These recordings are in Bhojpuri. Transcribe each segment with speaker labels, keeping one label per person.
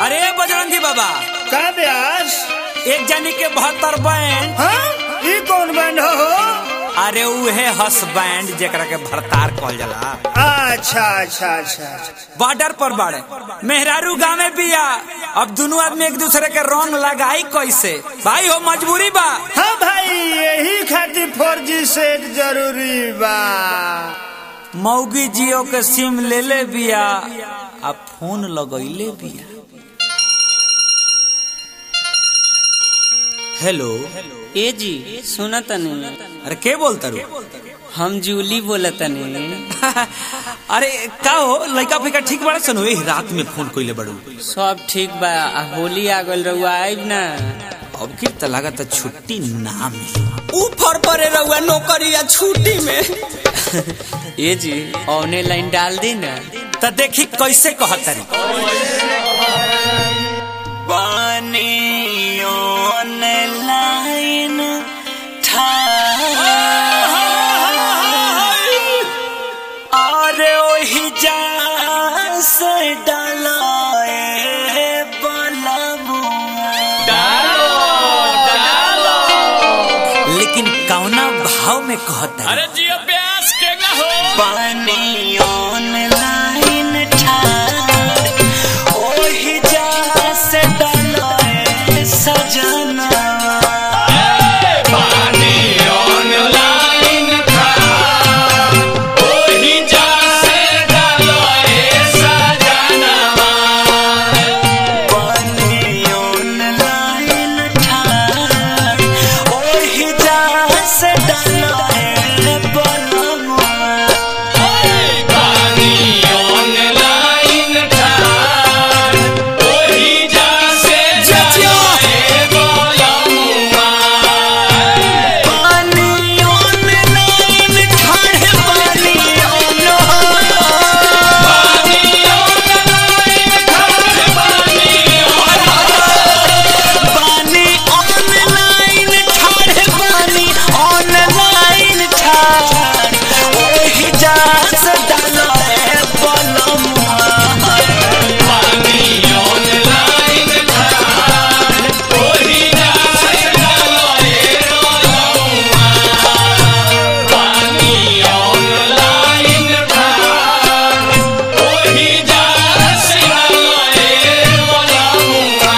Speaker 1: अरे बजरंगी बाबा
Speaker 2: का ब्यास
Speaker 1: एक जानी के बहत्तर बैंड
Speaker 2: हाँ ई कौन बैंड हो
Speaker 1: अरे उहे हस बैंड जेकरा के भरतार कहल जाला
Speaker 2: अच्छा अच्छा अच्छा
Speaker 1: बॉर्डर पर बाड़े मेहरारू गाँव में बिया अब दोनों आदमी एक दूसरे के रंग लगाई कैसे भाई हो मजबूरी बा
Speaker 2: हाँ भाई यही खातिर फोर जी सेट जरूरी बा
Speaker 1: मौगी जियो के सिम ले ले बिया आ फोन लगैले बिया हेलो
Speaker 3: ए जी सुना तनी
Speaker 1: अरे के बोलता रू
Speaker 3: हम जूली बोला तनी
Speaker 1: अरे का हो लड़का फिका ठीक बड़ा सन वही रात में फोन कइले बड़ू
Speaker 3: सब ठीक बा आ होली आ गइल रहुआ आइब ना
Speaker 1: अब फिर त लागत छुट्टी ना मिली
Speaker 3: ऊपर परे रहुआ नौकरी या छुट्टी में ए जी औने लाइन डाल दी ना
Speaker 1: त देखी कैसे कहतरी
Speaker 3: पानी लाइन अरे ओही जा से डलाए
Speaker 1: लेकिन कौना भाव में कहतरी
Speaker 4: अरे जियो प्यास के ना हो
Speaker 3: पानी ऑनलाइन ठार ओही जा से डलाए सजना
Speaker 4: पानी ऑनलाइन था ओही जा से डालो ए सजनवा
Speaker 3: पानी ऑनलाइन ठार ओही जा से डलाए बलमुआ
Speaker 4: पानी ऑनलाइन था ओही जा से डालो ए बोलमुआ
Speaker 3: पानी ऑनलाइन ठार पानी ऑनलाइन पानी ऑनलाइन ठाड़ पानी ऑनलाइन ठाड़ ओही जा से डालो है बलमुआ
Speaker 4: पानी ऑनलाइन था ओही जा से डालो ए बोलमुआ पानी ऑनलाइन था ओही जा से डालो ए बोलमुआ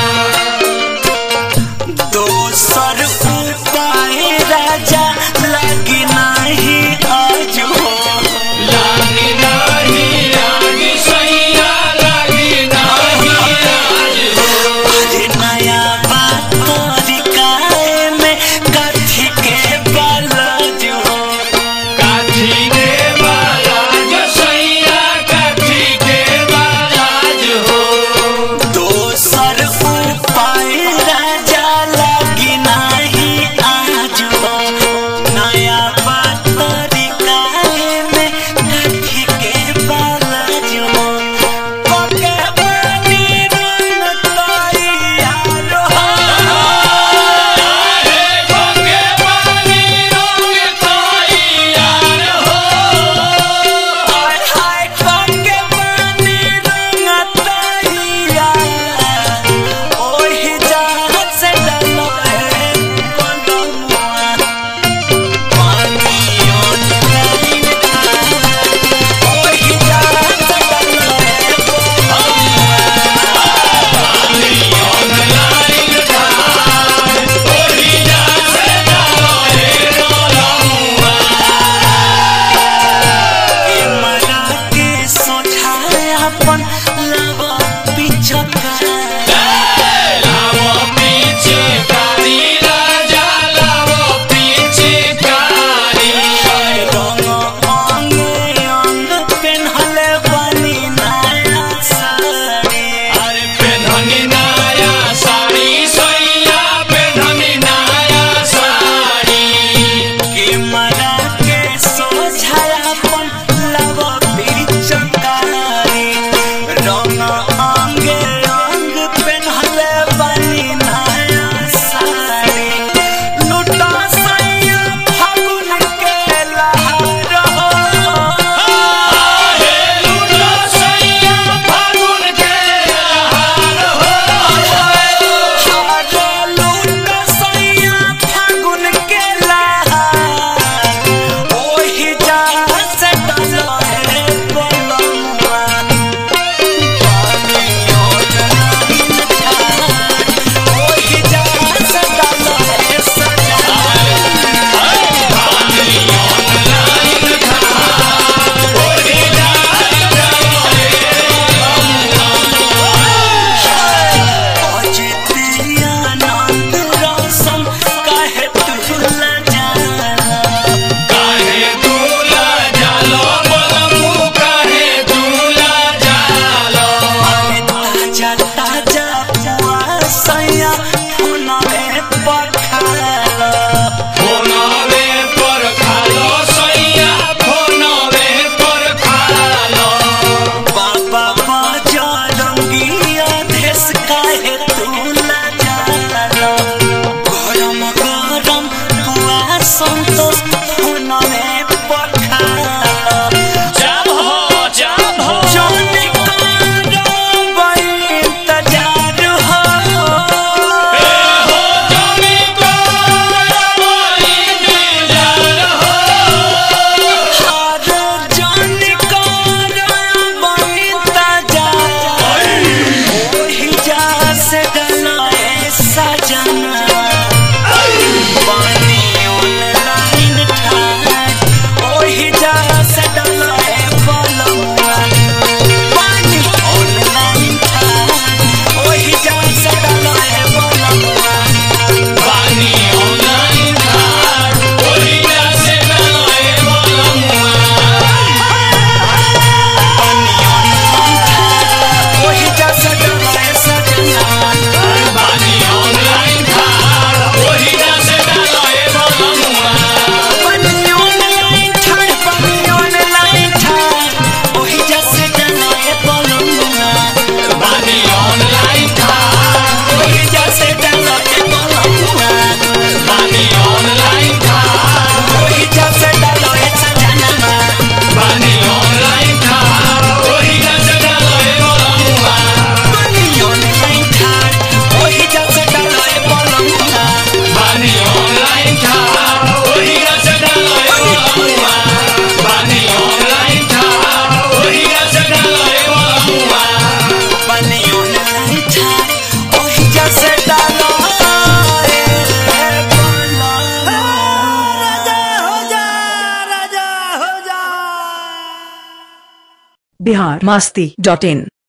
Speaker 3: दोसर उपाय राजा लगी नहीं आज हो
Speaker 4: लागी नाही लागी सैया लागी नाही आज हो
Speaker 3: अरे नया बात तरीकाए में कथी के बालाज हो
Speaker 4: काठी के बालाज सैया काठी के बालाज हो
Speaker 3: दोसर उपाय राजा लगी नहीं आज हो नया बात तरीकाए में कथी के बालाज हो पके पानी रंग तैयार हो
Speaker 4: हे गंगे पानी रंग तैयार हो
Speaker 3: हाय हाय पके पानी रंग तैयार ओही जहाज से डलो है बलमुआ पानी ऑनलाइन ओही जहाज से डलो है
Speaker 4: ऑनलाइन था ओही जा से डालो ए बोलमुआ
Speaker 3: के मरा के सोझाए अपन लब पिछका
Speaker 4: लावो पीछे कारी राजा लावो पीछे कारी
Speaker 3: रंग अंग अंग पेन्हले बनी नया साड़ी
Speaker 4: अरे पेन्हनी नया साड़ी सैया पेन्हनी नया साड़ी
Speaker 3: के मरा के सोझाए अपन लब पिछकारी सजना पानी ऑनलाइन ठार ओही जा सडल है बलमुआ पानी ऑनलाइन ठार ओही जा सडल है बलमुआ
Speaker 4: पानी ऑनलाइन ठार ओही जा से डलोए बलमुआ
Speaker 3: ओही जा सडल है सजना
Speaker 4: पानी ऑनलाइन ठार ओही जा से डलोए बलमुआ
Speaker 3: पानी ऑनलाइन ठार पानी ऑनलाइन ठार ओही जा सडल है बलमुआ
Speaker 4: पानी ऑनलाइन ठार
Speaker 3: ओही जा सडल है बलमुआ
Speaker 4: पानी ऑनलाइन ठार
Speaker 3: ओही जा सडल है सजना
Speaker 4: पानी ऑनलाइन ठार ओही जा से डलोए बलमुआ
Speaker 3: पानी ऑनलाइन ठार ओही जा सडल है बलमुआ
Speaker 4: पानी ऑनलाइन ठार ओही जा से डलोए बलमुआ पानी ऑनलाइन ठार ओही जा से डलोए बलमुआ
Speaker 3: पानी ऑनलाइन ठार ओही जा सडल है बलमुआ
Speaker 2: हो जा राजा हो जा
Speaker 5: बिहार मस्ती डॉट इन